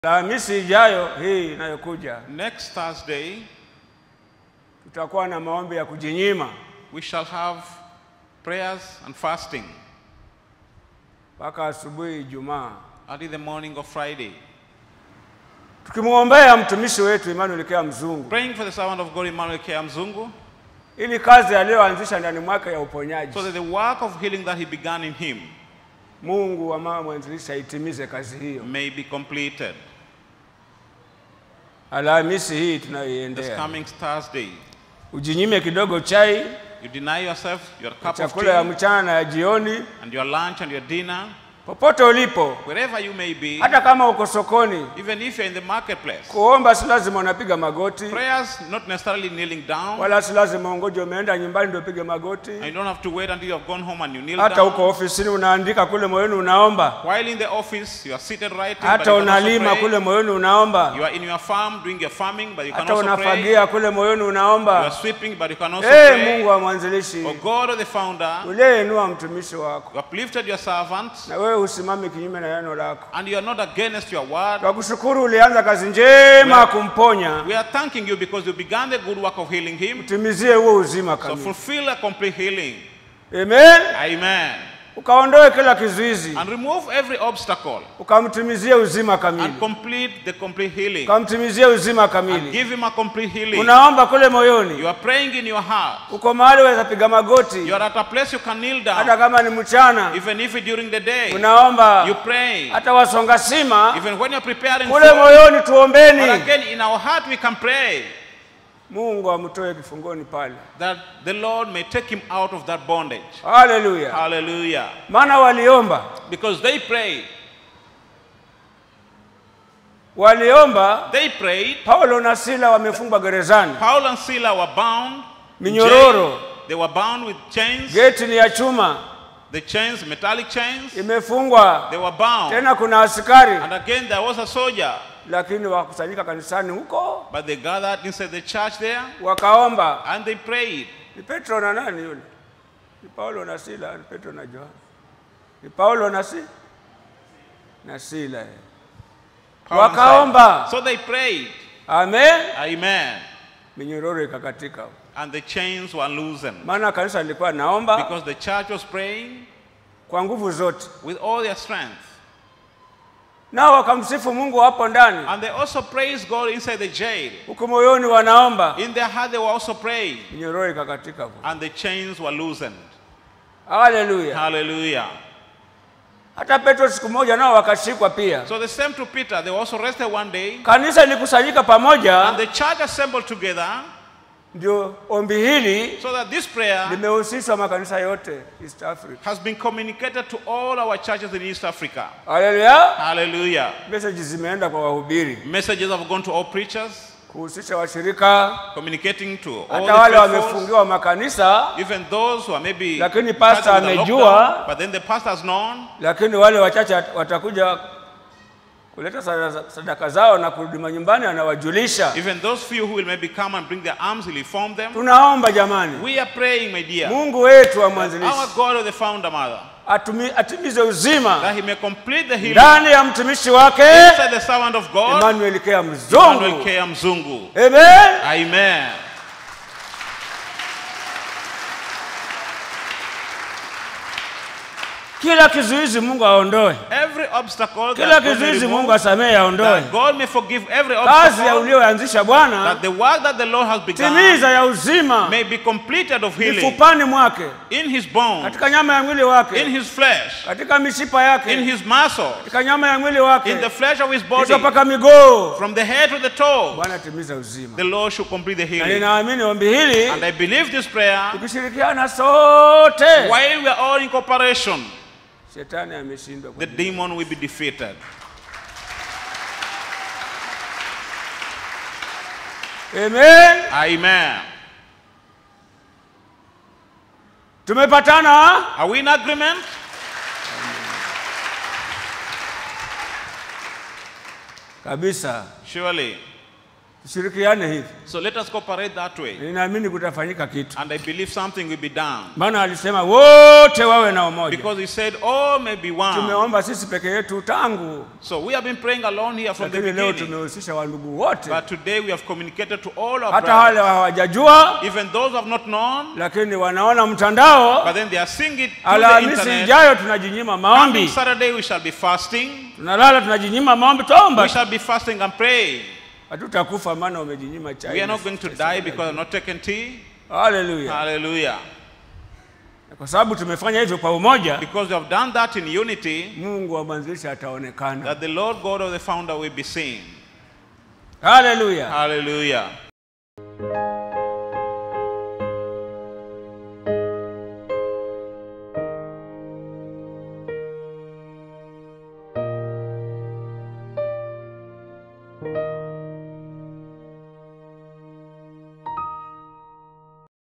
Alhamisi ijayo hii inayokuja Next Thursday, tutakuwa na maombi ya kujinyima we shall have prayers and fasting mpaka asubuhi Ijumaa, early the morning of Friday, tukimwombea mtumishi wetu Emmanuel Kea Mzungu praying for the servant of God Emmanuel Kea Mzungu, ili kazi aliyoanzisha ndani mwake ya uponyaji so that the work of healing that he began in him Mungu wa mama mwanzilishi aitimize kazi hiyo. may be completed. Alhamisi hii This tunayoiendea, coming Thursday, ujinyime kidogo chai, you deny yourself your cup of chakula ya tea mchana na ya jioni, and your lunch and your dinner, popote ulipo, wherever you may be, hata kama uko sokoni. even if you're in the marketplace. Kuomba si lazima unapiga magoti, Prayers not necessarily kneeling down, wala si lazima ungoje umeenda nyumbani ndio upige magoti. and you don't have to wait until you have gone home and you kneel Hata uko down. ofisini unaandika kule moyoni unaomba, While in the office, you are seated writing, but hata you can also unalima pray. kule moyoni unaomba, You are in your farm doing your farming, but you can hata also pray. unafagia kule moyoni You are unaomba. sweeping, but you can also Ee pray. Mungu wa mwanzilishi, O God, the founder, uliyeinua mtumishi wako, you have lifted your servant, na wewe usimame kinyume na neno lako. and you are not against your word. Twakushukuru, ulianza kazi njema ya kumponya, We are thanking you because you began the good work of healing him. timizie huo uzima So kamili. fulfill a complete healing. Amen. Amen. Ukaondoe kila kizuizi, And remove every obstacle ukamtimizie uzima kamili, and complete the complete healing. ukamtimizie uzima And kamili. give him a complete healing. Unaomba kule moyoni, You are praying in your heart. uko mahali waweza piga magoti, You are at a place you can kneel hata down. kama ni mchana Even if during the day unaomba, you pray. hata wasonga sima Even when you're preparing kule food. moyoni, But tuombeni again, in our heart we can pray Mungu amtoe kifungoni pale. that the Lord may take him out of that bondage. Haleluya! Hallelujah. Maana waliomba, Because they prayed. waliomba. They prayed. Paulo na Sila wamefungwa gerezani, Paul and Silas were bound. in Minyororo. jail. They were bound with chains. geti ni ya chuma, The chains, metallic chains. imefungwa They were bound. tena, kuna askari, And again, there was a soldier. lakini wakusanyika kanisani huko, But they gathered inside the church there wakaomba. and they prayed. Ni Petro na nani yule? Ni Paulo na Sila, ni Petro na Yohana. Ni Paulo na si na Sila. eh. Paul and Wakaomba. Silas. So they prayed. Amen. Amen. Minyororo ikakatika, And the chains were loosened. maana kanisa lilikuwa naomba Because the church was praying kwa nguvu zote, with all their strength. nao wakamsifu Mungu hapo ndani, And they also praised God inside the jail. huku moyoni wanaomba, In their heart, they were also praying. minyororo ikakatika. And the chains were loosened. Haleluya! Hallelujah. Hata Petro siku moja nao wakashikwa pia. So the same to Peter, they were also arrested one day. Kanisa lilikusanyika And pamoja, the church assembled together ndio ombi hili so that this prayer limehusishwa makanisa yote East Africa. has been communicated to all our churches in East Africa. Haleluya! Hallelujah. Message zimeenda kwa wahubiri Messages have gone to all preachers, kuhusisha washirika, communicating to all hata wale the faithfuls, wamefungiwa makanisa, even those who are maybe Lakini pastor charged with a amejua. lockdown, but then the pastor has known, lakini wale wachache wat- watakuja kuleta sada- sadaka zao na kurudi manyumbani, anawajulisha. even those few who will maybe come and bring their arms, he'll inform them. Tunaomba jamani, We are praying, my dear, Mungu wetu wa our mwanzilishi God of the founder mother, atumi- atimize uzima that he may complete the healing ndani ya mtumishi wake inside the servant of God, Emmanuel Kea Emmanuel Mzungu. K. Mzungu. Amen. Amen. Kila kizuizi Mungu aondoe, Every obstacle kila that God may kizuizi remove, Mungu asamehe, aondoe. that God may forgive every Kazi ya obstacle, ulioanzisha Bwana, that the work that the Lord has begun timiza ya uzima may be completed of healing mifupani mwake, in his bones, katika nyama ya mwili in wake, his flesh, katika mishipa in yake, his muscles, katika nyama ya mwili wake, in the flesh of his body, kisha mpaka miguu. from the head to the toe. Bwana timiza uzima, The Lord should complete the na healing. ninaamini ombi hili And I believe this prayer, tukishirikiana sote, while we are all in cooperation, shetani ameshindwa. the demon will be defeated. Amen. Amen. Tumepatana. Are we in agreement? kabisa. Surely. tushirikiane hivi So let us cooperate that way. ninaamini kutafanyika kitu And I believe something will be done. maana alisema wote wawe na umoja Because he said, all may be one. tumeomba sisi peke yetu tangu So we have been praying alone here from the lakini leo beginning. tumehusisha wandugu wote But today we have communicated to all our hata brothers. wale hawajajua Even those who have not known, lakini wanaona mtandao but then they are seeing it through the alhamisi internet. ijayo tunajinyima Coming maombi Saturday we shall be fasting. tunalala tunajinyima maombi We tuomba shall be fasting and praying. hatutakufa maana umejinyima chai We are not going to die because I've not taken tea. haleluya Hallelujah. kwa sababu tumefanya hivyo kwa umoja Because we have done that in unity, mungu wa mwanzilishi ataonekana that the Lord God of the founder will be seen. haleluya Hallelujah.